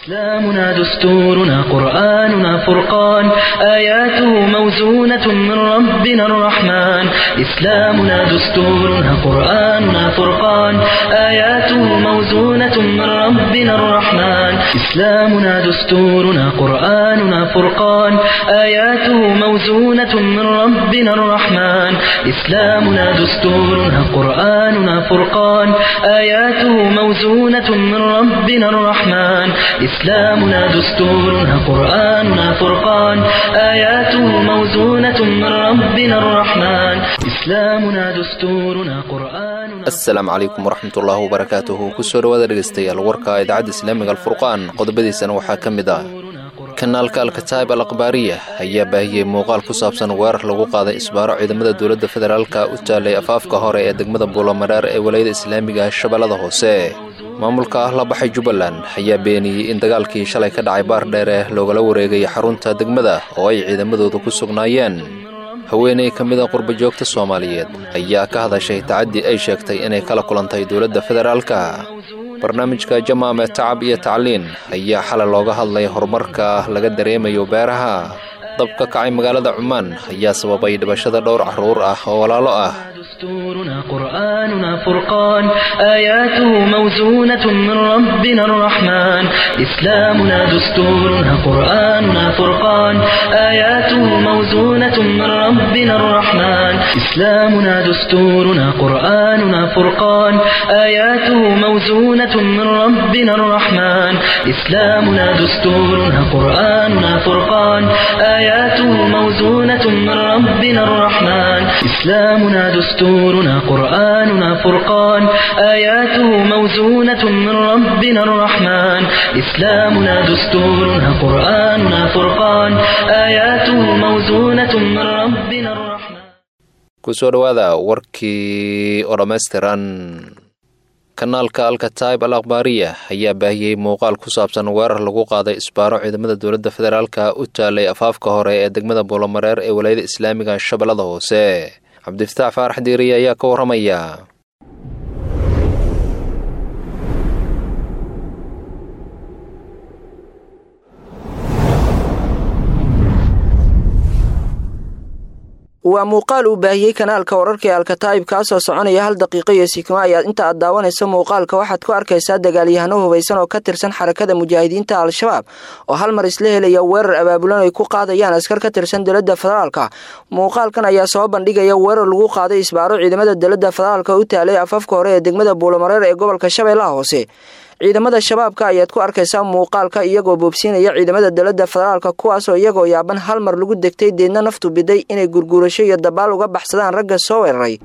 إسلامنا دستورنا قرآننا فرقان آياته موزونة من ربنا الرحمن إسلامنا دستورنا قرآننا فرقان آياته موزونة من ربنا الرحمن إسلامنا دستورنا قرآننا فرقان آياته موزونة من ربنا الرحمن إسلامنا دستورنا قرآننا فرقان آياته موزونة من ربنا الرحمن إسلامنا دستورنا قرآننا فرقان آياته موزونة من ربنا الرحمن إسلامنا دستورنا قرآننا asalaamu calaykum waraxmatullaahi wabarakaatuhu kusoo dhawaada dhegaystayaal warka idaacadda islaamiga alfurqaan qodobadiisana waxaa ka mid ah kanaalka alkataib al akhbaariya ayaa baahiyey muuqaal ku saabsan weerar lagu qaaday isbaaro ciidamada dowladda federaalka u taalay afaafka hore ee degmada buulomadheer ee walayada islaamiga shabeellada hoose maamulka ah la baxay jubbaland ayaa beeniyey in dagaalkii shalay ka dhacay baar dheere loogala wareegay xarunta degmada oo ay ciidamadooda ku sugnaayeen haweeney ka mid a qurbajoogta soomaaliyeed ayaa ka hadashay tacaddii ay sheegtay inay kala kulantay dowladda federaalka barnaamijka jamaame tacab iyo tacliin ayaa xalay looga hadlay horumarka laga dareemayo beeraha dab ka kacay magaalada cumaan ayaa sababay dhibashada dhowr carruur ah oo walaalo ah دستورنا قرآننا فرقان آياته موزونة من ربنا الرحمن إسلامنا دستورنا قرآننا فرقان آياته موزونة من ربنا الرحمن إسلامنا دستورنا قرآننا فرقان آياته موزونة من ربنا الرحمن إسلامنا دستورنا قرآننا فرقان آياته موزونة من ربنا الرحمن إسلامنا دستورنا قرآننا فرقان آياته موزونة من ربنا الرحمن إسلامنا دستورنا قرآننا فرقان آياته موزونة من ربنا الرحمن kusoo dhowaada warkii oo dhammaystiran kanaalka alkataib al akhbaariya ayaa baahiyey muuqaal ku saabsan weerar lagu qaaday isbaaro ciidamada dowladda federaalka u taalay afaafka hore ee degmada buulomareer ee walayada islaamiga shabeellada hoose cabdifataax faarax diiriye ayaa ka warramaya waa muuqaal uu baahiyey kanaalka wararka ee alkataa'ib kaasoo soconaya hal daqiiqo iyo sikimo ayaad inta aad daawanayso muuqaalka waxaad ku arkaysaa dagaalyahano hubaysan oo ka tirsan xarakada mujaahidiinta al-shabaab oo hal mar isla helaya weerar abaabulan ay ku qaadayaan askar ka tirsan dowladda federaalka muuqaalkan ayaa soo bandhigaya weerar lagu qaaday isbaaro ciidamada dowladda federaalka u taalay afafka hore ee degmada buulomareer ee gobolka shabeellaha hoose ciidamada shabaabka ayaad ku arkaysaa muuqaalka iyagoo boobsiinaya ciidamada dowladda federaalka kuwaasoo iyagoo yaaban hal mar lagu degtay deedna naftu biday inay gurguurasho iyo dabaal uga baxsadaan ragga soo weeraray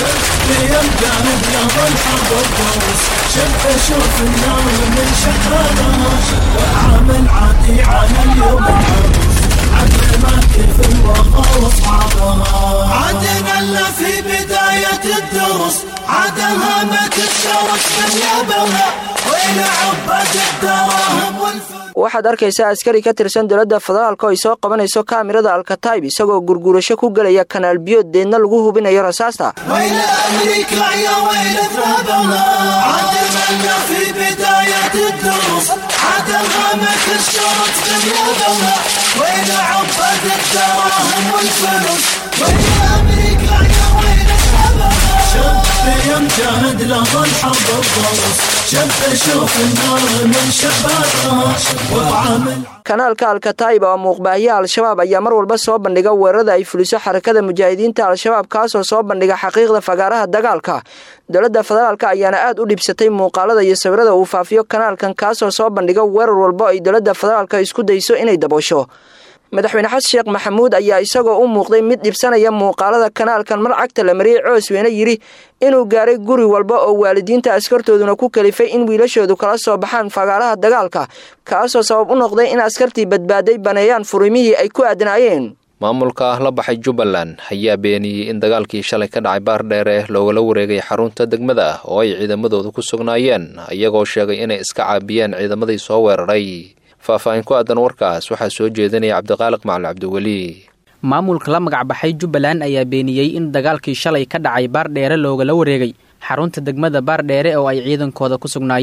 عدنا في بداية الدروس عدها ما تتشارك باليابها وإلى عباد الدراهم والفلوس waxaad arkaysaa askari ka tirsan dowladda federaalka oo ay soo qabanayso kaamirada alkataib isagoo gurguurasho ku gelaya kanaal biyood deedna lagu hubinayo rasaasta وإلى أمريكا يا ويل ذهبها عدنا في بداية الدروس عدها ما تتشارك باليابها وإلى عباد الدراهم والفلوس وإلى أمريكا يا ويل ذهبها شب يمجهد له الحرب الضروس شب شوف النار من شبابها وعامل kanaalka alkataib oo muuqbaahiya al-shabaab ayaa mar walba soo bandhiga weerarada ay fuliso xarakada mujaahidiinta al-shabaab kaasoo soo bandhiga xaqiiqda fagaaraha dagaalka dowladda federaalka ayaana aad u dhibsatay muuqaalada iyo sawirada uu faafiyo kanaalkan kaasoo soo bandhiga weerar walba ay dowladda federaalka isku dayso inay daboosho madaxweyne xasan sheekh maxamuud ayaa isagoo u muuqday mid dhibsanaya muuqaalada kanaalkan mar cagta la mariyey coosweyne yidhi inuu gaaray guri walba oo waalidiinta askartooduna ku kalifay in wiilashoodu kala soo baxaan fagaaraha dagaalka kaasoo sabab u noqday in askartii badbaaday baneeyaan furiimihii ay ku aadnaayeen maamulka ah la baxay jubbaland ayaa beeniyey in dagaalkii shalay ka dhacay baar dheere loogala wareegay xarunta degmada ah oo ay ciidamadooda ku sugnaayeen iyagoo sheegay inay iska caabiyeen ciidamadii soo weeraray faahfaahin ku aadan warkaas waxaa soo jeedinaya cabdiqaaliq macalin cabdiweli maamulka la magacbaxay jubbaland ayaa beeniyey in dagaalkii shalay ka dhacay baardheere loogala wareegay xarunta degmada baardheere oo ay ciidankooda ku sugnaayeen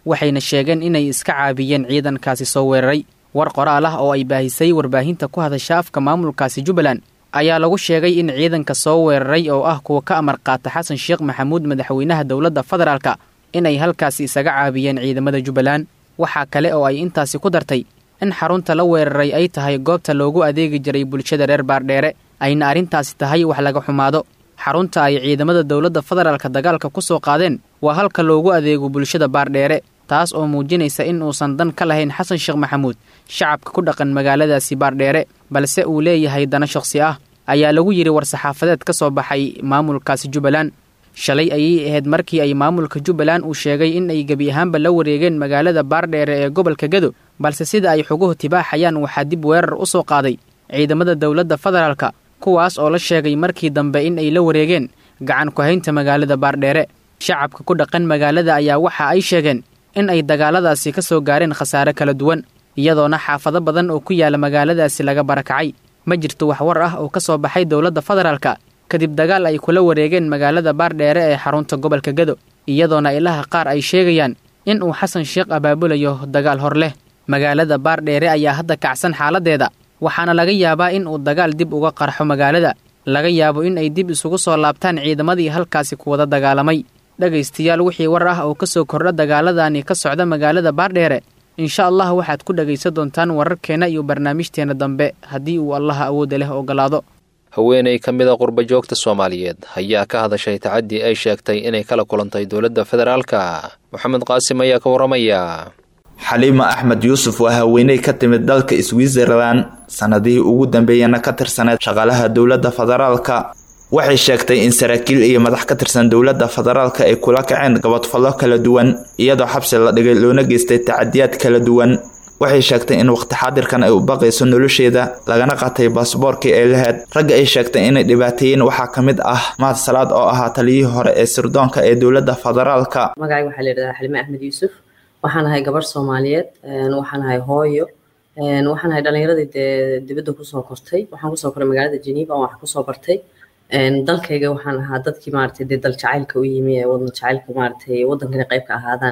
waxayna sheegeen inay iska caabiyeen ciidankaasi soo weeraray war qoraal ah oo ay baahisay warbaahinta ku hadasha afka maamulkaasi jubbaland ayaa lagu sheegay in ciidanka soo weeraray oo ah kuwa ka amar qaata xasan sheekh maxamuud madaxweynaha dowladda federaalka inay halkaasi isaga caabiyeen ciidamada jubbaland waxaa kale oo ay intaasi ku dartay in xarunta la weeraray ay tahay goobta loogu adeegi jiray bulshada reer baardheere ayna arrintaasi tahay wax laga xumaado xarunta ay ciidamada dowladda federaalka dagaalka ku soo qaadeen waa halka loogu adeego bulshada baardheere taas oo muujinaysa in uusan dan ka lahayn xasan sheekh maxamuud shacabka ku dhaqan magaaladaasi baardheere balse uu leeyahay dana shakhsi ah ayaa lagu yidhi war-saxaafadeed ka soo baxay maamulkaasi jubbaland shalay ayay ahayd markii ay maamulka jubbaland uu sheegay in ay gebi ahaanba la wareegeen magaalada baardheere ee gobolka gado balse sida ay xuguhu tibaaxayaan waxaa dib weerar u soo qaaday ciidamada dowladda federaalka kuwaas oo la sheegay markii dambe in ay la wareegeen gacan ku-haynta magaalada baardheere shacabka ku dhaqan magaalada ayaa waxa ay sheegeen in ay dagaaladaasi ka soo gaareen khasaare kala duwan iyadoona xaafado badan oo ku yaala magaaladaasi laga barakacay ma jirto wax war ah oo ka soo baxay dowladda federaalka kadib dagaal ay kula wareegeen magaalada baardheere ee xarunta gobolka gado iyadoona ilaha qaar ay sheegayaan in uu xasan sheekh abaabulayo dagaal hor leh magaalada baardheere ayaa hadda kacsan xaaladeeda waxaana laga yaabaa in uu dagaal dib uga qarxo magaalada laga yaabo in ay dib isugu soo laabtaan ciidamadii halkaasi ku wada dagaalamay dhegaystayaal wixii war ah oo ka soo kordha dagaaladani ka socda magaalada baardheere insha allah waxaad ku dhegaysan doontaan wararkeenna iyo barnaamijteenna dambe haddii uu allaha awoodda leh ogolaado haweeney ka mid a qurba joogta soomaaliyeed ayaa ka hadashay tacaddii ay sheegtay inay kala kulantay dowladda federaalka moxamed qaasim ayaa ka warramaya xaliima axmed yuusuf waa haweeney ka timid dalka switzerland sanadihii ugu dambeeyana ka tirsaneed shaqaalaha dowladda federaalka waxay sheegtay in saraakiil iyo madax ka tirsan dowladda federaalka ay kula kaceen gabadfallo kala duwan iyadoo xabsi la dhigay loona geystay tacadiyaad kala duwan waxay sheegtay in waqti xaadirkan ay u baqayso nolosheeda lagana qatay baasboorkii ay lahayd ragga ay sheegtay inay dhibaateeyeen waxaa ka mid ah mahad salaad oo ahaa taliyihii hore ee sirdoonka ee dowladda federaalka magacayga waxaa la yidhahdaa xalime axmed yuusuf waxaan ahay gabarh soomaaliyeed waxaan ahay hooyo waxaan ahay dhalinyaradii dee dibadda kusoo kortay waxaan kusoo koray magaalada geneva oo wax kusoo bartay dalkayga waxaan ahaa dadkii maaragtay dee dal jacaylka u yimi ee wadan jacaylka maaragtay waddankana qayb ka ahaadaan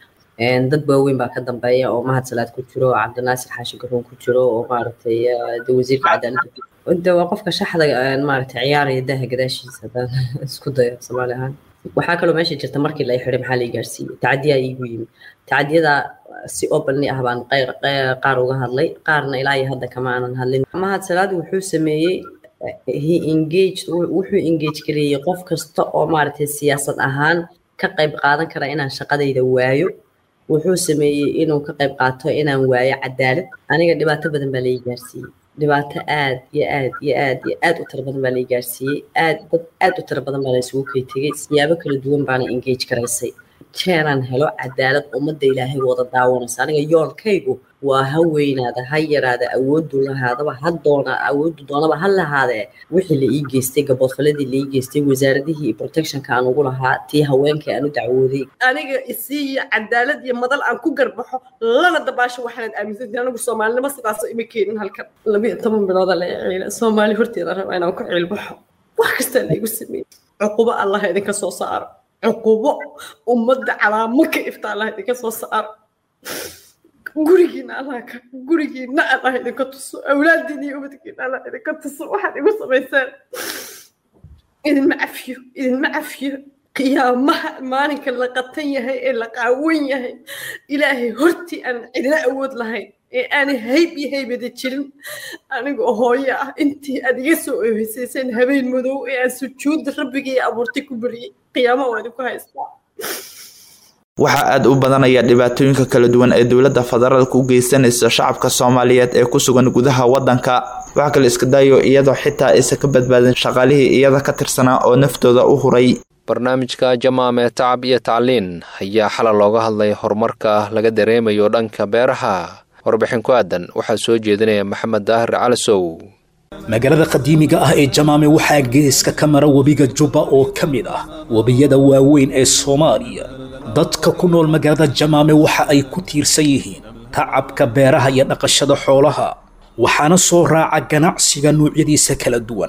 dad waaweyn baa ka dambeeya oo mahad salaad ku jiro cabdinaasir xaashi garoon ku jiro oo maaragtay de wasiirka cadaaladda de waa qofka shaxda maaragtay ciyaaraya daaha gadaashiisa haddaan isku dayo soomaali ahaan waxaa kaloo meesha jirta markii la xiray maxaa la gaarsiiyey tacadiyaa iigu yimi tacadiyada si openly ah baan qaar uga hadlay qaarna ilaa iyo hadda kama aanan hadlin mahad salaad wuxuu sameeyey he engaged wuxuu engage gareeyey qof kasta oo maaragtay siyaasad ahaan ka qayb qaadan kara inaan shaqadayda waayo wuxuu sameeyey inuu ka qayb qaato inaan waayo cadaalad aniga dhibaato badan baa lai gaarsiiyey dhibaato aad iyo aad iyo aad iyo aad u tiro badan baa lai gaarsiiyey aad dad aad u tiro badan baa la isugu kay tegey siyaabo kala duwan baana engage garaysay jeeraan helo cadaalad ummadda ilaahay wada daawanaysa aniga yoolkaygu waa ha weynaada ha yaraada awoodu lahaadaba ha doona awoodu doonaba ha lahaadee wixii la ii geystay gaboodfaladii la ii geystay wasaaradihii protectionka aan ugu lahaa tii haweenka aan u dacwooday aniga isiiyo cadaalad iyo madal aan ku garbaxo lana dabaasho waxaanad aaminsantii anigu soomaalinimo sidaasoo ima keenin halkan labiyo toban bilooda la ciila soomaali horteeda raba inaan ku ciilbaxo wax kastaa laygu sameeyey cuqubo allah idinka soo saaro cuqubo ummadda calaamo ka ifta allah idinka soo saaro gurigiina allah ka gurigiina allah idinka tuso awlaadiina iyo ubadkiina allah idinka tuso waxaad igu samaysaan idinma cafiyo idinma cafiyo qiyaamaha maalinka la qatan yahay ee la qaawan yahay ilaahay hortii aan cidina awood lahayn ee aanay hayb iyo haybada jirin anigoo hooyo ah intii aad iga soo oheysayseen habeen madow ee aan sujuudda rabbigii abuurtay ku bariyey qiyaamo waa idinku haystaa waxaa aada u badanaya dhibaatooyinka kala duwan ee dowladda federaalka u geysanaysa shacabka soomaaliyeed ee ku sugan gudaha waddanka wax kale iska daayo iyadoo xitaa aysan ka badbaadin shaqaalihii iyada ka tirsanaa oo naftooda u huray barnaamijka jamaam ee tacab iyo tacliin ayaa xalal looga hadlay horumarka laga dareemayo dhanka beeraha warbixin ku aadan waxaa soo jeedinaya maxamed daahir calasow magaalada qadiimiga ah ee jamaame waxaa geeska ka mara webiga jubba oo ka mid ah webiyada waaweyn ee soomaaliya dadka ku nool magaalada jamaame waxa ay ku tiirsan yihiin tacabka beeraha iyo dhaqashada xoolaha waxaana soo raaca ganacsiga nuucyadiisa kala duwan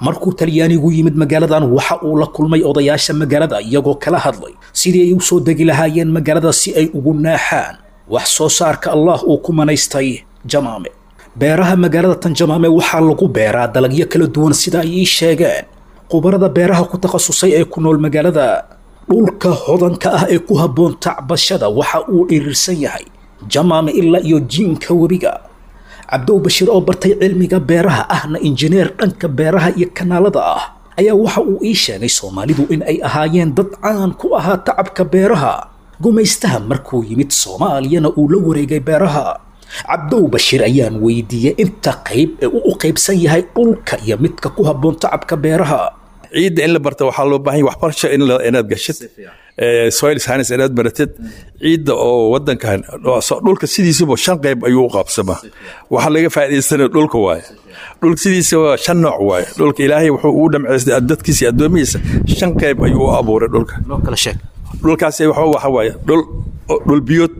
markuu talyaanigu yimid magaaladan waxa uu la kulmay odayaasha magaalada iyagoo kala hadlay sidii ay u soo degi lahaayeen magaalada si ay ugu naaxaan wax soo saarka allah uu ku manaystay jamaame beeraha magaalada tan jamaame waxaa lagu beeraa dalagyo kala duwan sida ay ii sheegeen khubarada beeraha ku takhasusay ee ku nool magaalada dhulka hodanka ah ee ku habboon tacbashada waxa uu dhirirsan yahay jamaame ilaa iyo jiinka webiga cabdow bashiir oo bartay cilmiga beeraha ahna injineer dhanka beeraha iyo kanaalada ah ayaa waxa uu ii sheegay soomaalidu in ay ahaayeen dad caan ku ahaa tacabka beeraha gumaystaha markuu yimid soomaaliyana uu la wareegay beeraha cabdow bashiir ayaan weydiiyey inta qayb ee uu u qaybsan yahay dhulka iyo midka ku habboon tacabka beeraha ciidda in la barta waxaa loo baahan yahay waxbarasho in la- inaad gashid Eh, soil science inaad baratid ciidda oo wadankan so- dhulka sidiisuba shan qayb ayuu u qaabsamaa waxaa laga faa'iidaystanaya dhulka waaye dhulka sidiisa waa shan nooc waaye dhulka ilaahay wuxuu ugu dhamcaystay dadkiisa iyo addoomihiisa shan qayb ayuu u abuuray dhulka noo kala sheeg dhulkaasi waxa waxa waaye dhul dhul biyood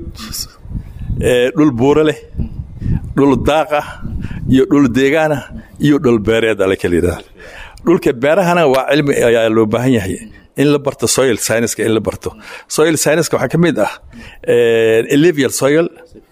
eh, dhul buuro leh dhul daaq ah iyo dhul deegaan ah iyo dhul beereed ala kala yidhahda dhulka beerahana waa cilmi ayaa loo baahan yahay in la barto soil science in la barto soil science waxaa ka mid ah eh, alluvial soil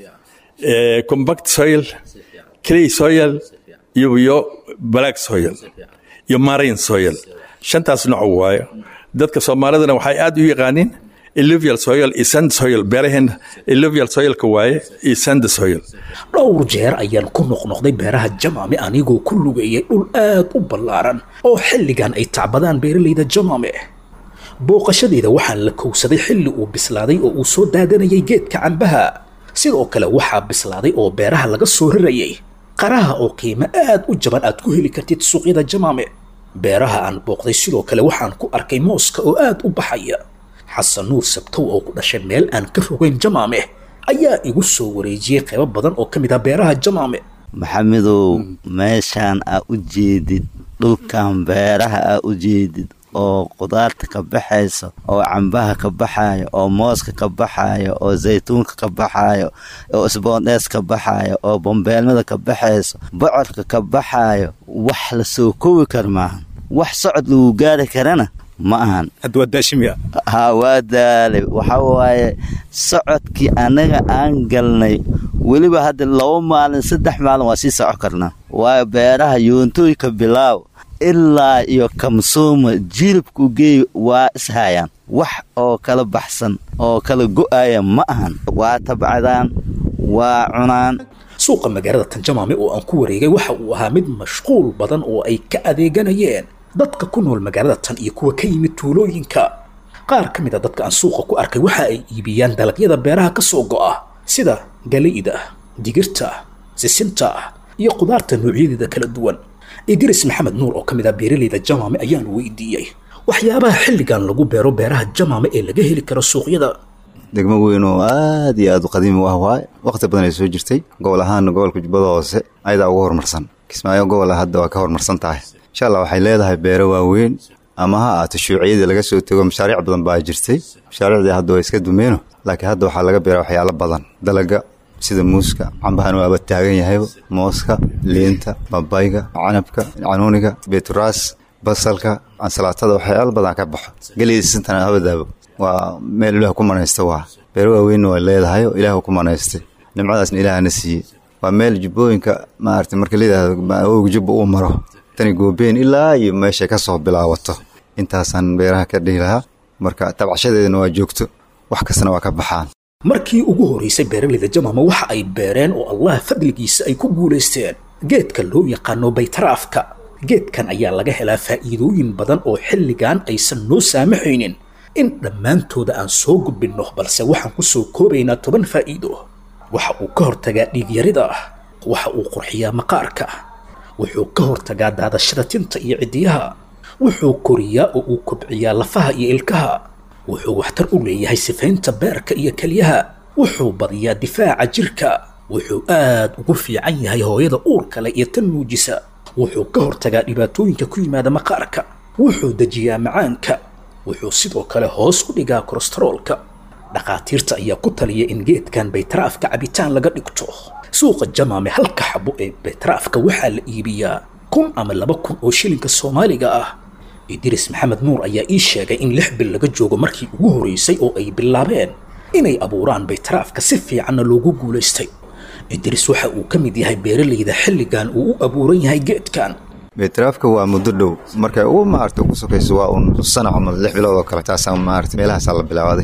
eh, compact soil clay soil iyo iyo black soil iyo marine soil shantaas nooc waaye dadka soomaalidana waxay aad u yaqaaniin alluvial soil iyo sand soil beeraheena alluvial soilka waaye iyo sand soil dhowr jeer ayaan ku noqnoqday beeraha jamaame anigoo ku lugeeyay dhul aad u ballaaran oo xilligan ay tacbadaan beeralayda jamaame booqashadeeda waxaan la kowsaday xilli uu bislaaday oo uu soo daadanayay geedka cambaha sidoo kale waxaa bislaaday oo beeraha laga soo rarayay qaraha oo qiimo aad u jaban aad ku heli kartid suuqyada jamaame beeraha aan booqday sidoo kale waxaan ku arkay mooska oo aad u baxaya xasan nuur sabtow oo ku dhashay meel aan ka rogayn jamaame ayaa igu soo wareejiyey qaybo badan oo ka mid ah beeraha jamaame maxamedow meeshaan aa u jeedid dhulkan beeraha aa u jeedid oo qudaarta ka baxayso oo cambaha ka baxayo oo mooska ka baxayo oo zaytuunka ka baxayo oo isboondhees ka baxayo oo bambeelmada ka baxayso bocorka ka baxayo wax la soo koobi kar maahan wax socod lagu gaari karana ma ahan hadda waa daashimiya ha waa daalay waxa waaye socodkii annaga aan galnay weliba hadda laba maalin saddex maalin waa sii soco karnaa waayo beeraha yuuntooyka bilaaw ilaa iyo kamsuuma jilibku geey waa ishayaan wax oo kala baxsan oo kala go'aya ma ahan waa tabcadaan waa cunaan suuqa magaalada tanjamaame oo aan ku wareegay waxa uu ahaa mid mashquul badan oo ay ka adeeganayeen dadka ku nool magaalada tan iyo kuwa ka yimid tuulooyinka qaar ka mid a dadka aan suuqa ku arkay waxa ay iibiyaan dalagyada beeraha ka soo go'a sida galayda digirta sisinta iyo qudaarta noocyadeeda kala duwan idris maxamed nuur oo ka mid ah beeralayda jamaame ayaan weydiiyey waxyaabaha xilligan lagu beero beeraha jamaame ee laga heli karo suuqyada degmo weyn oo aad iyo aad u qadiimi u ah waaye wakhti badan ay soo jirtay gobol ahaana gobolka jubbada hoose ayadaa ugu horumarsan kismaayo gobola hadda waa ka horumarsan tahay insha allah waxay leedahay beero waaweyn ama ha ahaato shuuciyadii laga soo tego mashaariic badan baa jirtay mashaariicdii hadda waa iska dumeeno laakiin hadda waxaa laga beeraa waxyaalo badan dalaga sida muuska cambahan waaba taagan yahayba mooska liinta babayga canabka canuuniga beeturaas basalka ansalaatada waxyaalo badan ka baxo geliyda sintana habadaabo waa meel ilaah ku manaysta waa beero waaweynna waa leedahay oo ilaah ku manaystay nimcadaasna ilaahna siiyey waa meel jubbooyinka maarata marka layidhaahdo awowga jubba uu maro tani goobeen ilaa iyo meeshay ka soo bilaabato intaasaan beeraha ka dhihi lahaa marka tabcashadeedana waa joogto wax kastana waa ka baxaan markii ugu horeysay beeralayda jamaama waxa ay beereen oo allah fadligiisa ay ku guulaysteen geedka loo yaqaano baytaraafka geedkan ayaa laga helaa faa'iidooyin badan oo xilligan aysan noo saamaxaynin in dhammaantooda aan soo gudbinno balse waxaan ku soo koobaynaa toban faa'iido waxa uu ka hortagaa dhiigyarida waxa uu qurxiyaa maqaarka wuxuu ka hortagaa daadashada tinta iyo ciddiyaha wuxuu koriyaa oo uu kobciyaa lafaha iyo ilkaha wuxuu waxtar u leeyahay sifaynta beerka iyo kelyaha wuxuu badiyaa difaaca jirka wuxuu aad ugu fiican yahay hooyada uurka leh iyo tan nuujisa wuxuu ka hortagaa dhibaatooyinka ku yimaada maqaarka wuxuu dejiyaa macaanka wuxuu sidoo kale hoos u dhigaa kolestaroolka dhakhaatiirta ayaa ku taliya in geedkan baytaraafka cabitaan laga dhigto suuqa jamaame halka xabo ee baytaraafka waxaa la iibiyaa kun ama laba kun oo shilinka soomaaliga ah idris maxamed nuur ayaa ii sheegay in lix bil laga joogo markii ugu horeysay oo ay bilaabeen inay abuuraan baytaraafka si fiicanna loogu guulaystay idris waxa uu ka mid yahay beeralayda xilligan uu u abuuran yahay geedkan baytaraafka waa muddo dhow markay ugu maarata ugu sokayso waa un sanac ama lix bilood oo kale taasaa maarata meelahaasaa la bilaabaaday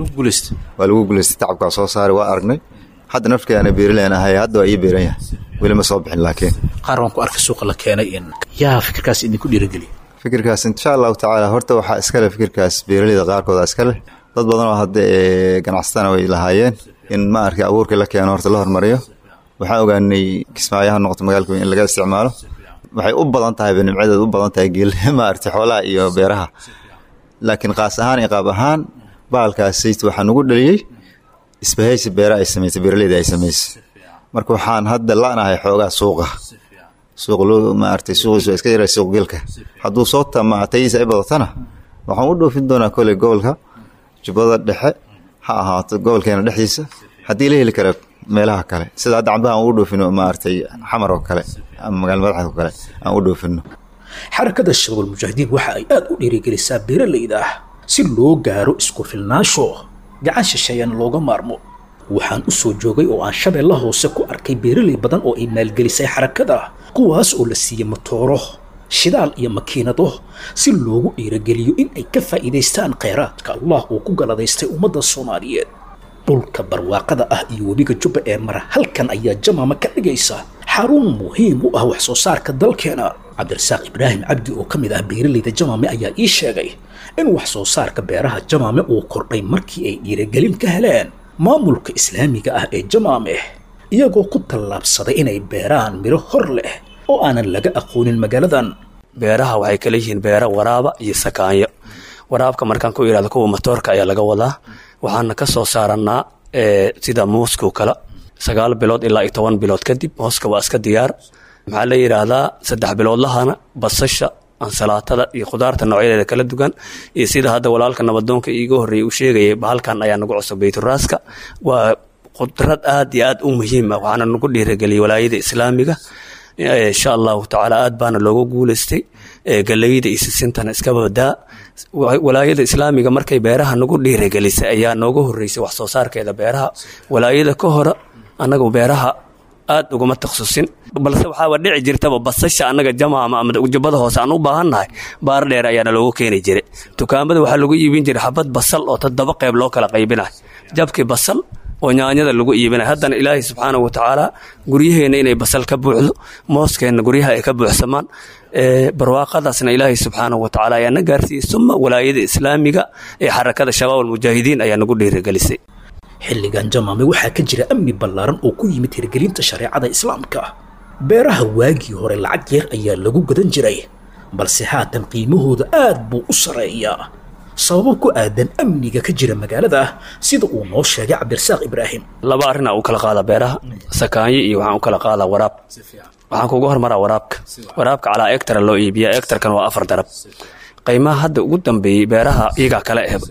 waa lagu guulaystay tacabkaa soo saaray waa aragnay hadda nafkeena beerileen ahay hadda waa ii beeran yahay weli ma soo bixin laakiin qaar waan ku arkay suuqa la keenay in yaa fikirkaas idinku dhiirigeliya fikirkaas insha allahu tacaala horta waxaa iskale fikirkaas beeraleyda qaarkooda iskale dad badan oo hadda ganacsatana way lahaayeen in ma arkay abuurkii la keeno horta la hormariyo waxaan ogaanay kismaayaha noqoto magaalka in laga isticmaalo waxay u badan tahay nimcadeed u badan tahay geel ma aragtay xoolaha iyo beeraha laakiin qaas ahaan iyo qaab ahaan bahalkaas sayt waxaa nugu dhaliyey isbahaysi beera ay samaysay beeraleyda ay samaysay marka waxaan hadda la'nahay xoogaa suuqa suuq loo maaragtay suuqiisu waa iska yaray suuq geelka hadduu soo tamaatayisa ay badatana waxaan u dhoofin doonaa koley gobolka jubbada dhexe ha ahaato gobolkeena dhexdiisa haddii la heli kara meelaha kale sida hadda cambaha aan u dhoofino maaragtay xamar oo kale ama magaala madaxda oo kale aan u dhoofino xarakada shabaab mujaahidiin waxa ay aad u dhiirigelisaa beeralayda ah si loo gaaro isku filnaansho gacan shisheeyana looga maarmo waxaan u soo joogay oo aan shabeella hoose ku arkay beeralay badan oo ay maalgelisay xarakada kuwaas oo la siiyey matooro shidaal iyo makiinado si loogu dhiirageliyo in ay ka faa'iidaystaan kheyraadka allah uu ku galadaystay ummadda soomaaliyeed dhulka barwaaqada ah iyo webiga jubba ee mara halkan ayaa jamaama ka dhigaysa xarun muhiim u ah wax soo saarka dalkeena cabdirasaaq ibraahim cabdi oo ka mid ah beeralayda jamaame ayaa ii sheegay in wax soo saarka beeraha jamaame uu kordhay markii ay dhiiragelin ka heleen maamulka islaamiga ah ee jamaame iyagoo ku tallaabsaday inay beeraan midho hor leh oo aanan laga aqoonin magaaladan beeraha waxay kala yihiin beera waraaba iyo sakaanyo waraabka markaan ku idhahdo kuwa matoorka ayaa laga wadaa waxaana ka soo saarannaa sida muuskoo kale sagaal bilood ilaa iyo toban bilood kadib hooska waa iska diyaar maxaa la yidhaahdaa saddex biloodlahana basasha ansalaatada iyo khudaarta noocyadeeda kala duwan iyo sida hadda walaalka nabadoonka iiga horreeyay uu sheegayay bahalkan ayaa nagu cusub bayturaaska waa qudrad aad iyo aad u muhiima waxaana nagu dhiirageliyay walaayada islaamiga insha allahu tacaala aad baana looga guulaystay galeyda iyo sisintana iska badaa walaayada islaamiga markay beeraha nagu dhiiragelisay ayaa nooga horeysay wax soo saarkeeda beeraha walaayada ka hore annagu beeraha aad uguma taksusin balse waxaaba dhici jirtaba basasha annaga jamaama ama jubbada hoose aan u baahannahay baar dheer ayaana loogu keeni jiray dukaamada waxaa lagu iibin jiray xabad basal oo toddoba qayb loo kala qaybinayo jabkii basal oo nyaanyada lagu iibinay haddana ilaahay subxaana wa tacaala guryaheenna inay basal ka buuxdo mooskeenna guryaha ay ka buuxsamaan barwaaqadaasna ilaahay subxaana wa tacaala ayaa na gaarsiiyey suma walaayada islaamiga ee xarakada shabaab almujaahidiin ayaa nagu dhiirigelisay xilligan jamaame waxaa ka jira amni ballaaran oo ku yimid hirgelinta shareecada islaamka beeraha waagii hore lacag yar ayaa lagu gadan jiray balse haatan qiimahooda aad buu u sarreeyaa sababo ku aadan amniga ka jira magaalada sida uu noo sheegay cabdirasaaq ibraahim laba arrinaa u kala qaada beeraha sakaanyo iyo waxaan u kala qaadaa waraab waxaan kugu hormaraa waraabka waraabka calaa egtara loo iibiya egtarkan waa afar darab qiimaha hadda ugu dambeeyey beeraha iyagaa kala ehba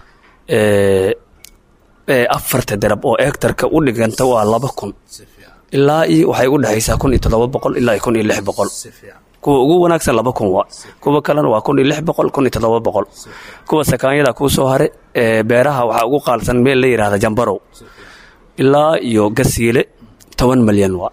afarta darab oo egtarka u dhiganta waa laba kun ilaa iyo waxay u dhexaysaa kun iyo toddoba boqol ilaa iyo kun iyo lix boqol kuwa ugu wanaagsan laba kun waa kuwa kalena waa kun iyo lix boqol kun iyo toddoba boqol kuwa sakaanyada kuu soo hare beeraha waxaa ugu qaalsan meel la yidhahda jambarow ilaa iyo gasiile toban malyan waa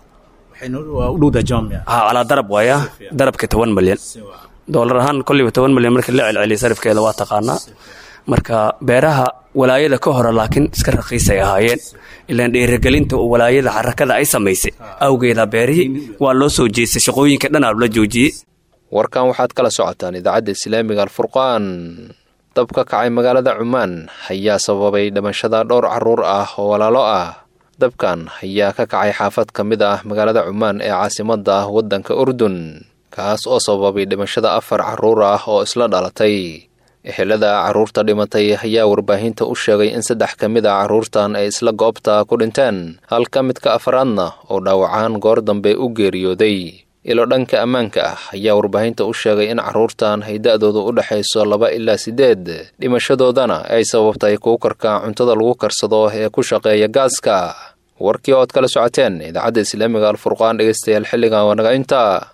ha calaa darab waaya darabka toban malyan doolar ahaan kolliba toban malyan markii la celceliya sarifkeeda waa taqaanaa marka beeraha walaayada ka hore laakiin iska raqiisay ahaayeen ilaan dhiiragelinta oo walaayada xarakada ay samaysay awgeeda beerihii waa loo soo jeestay shaqooyinka dhanaa la joojiyey warkan waxaad kala socotaan idaacadda islaamiga alfurqaan dab ka kacay magaalada cumaan ayaa sababay dhimashada dhowr carruur ah oo walaalo ah dabkan ayaa ka kacay xaafad ka mid ah magaalada cumaan ee caasimadda ah waddanka urdun kaas oo sababay dhimashada afar carruur ah oo isla dhalatay ehelada carruurta dhimatay ayaa warbaahinta u sheegay in saddex ka mid a carruurtan ay isla goobta ku dhinteen halka midka afaraadna oo dhaawacaan goor dambe u geeriyooday ilo dhanka ammaanka ah ayaa warbaahinta u sheegay in carruurtan ay da'doodu u dhexayso laba ilaa siddeed dhimashadoodana ay sababtay kuukarka cuntada lagu karsado ee ku shaqeeya gaaska warkii ood kala socoteen idaacadda islaamiga alfurqaan dhegeystayaal xilligan waa naga inta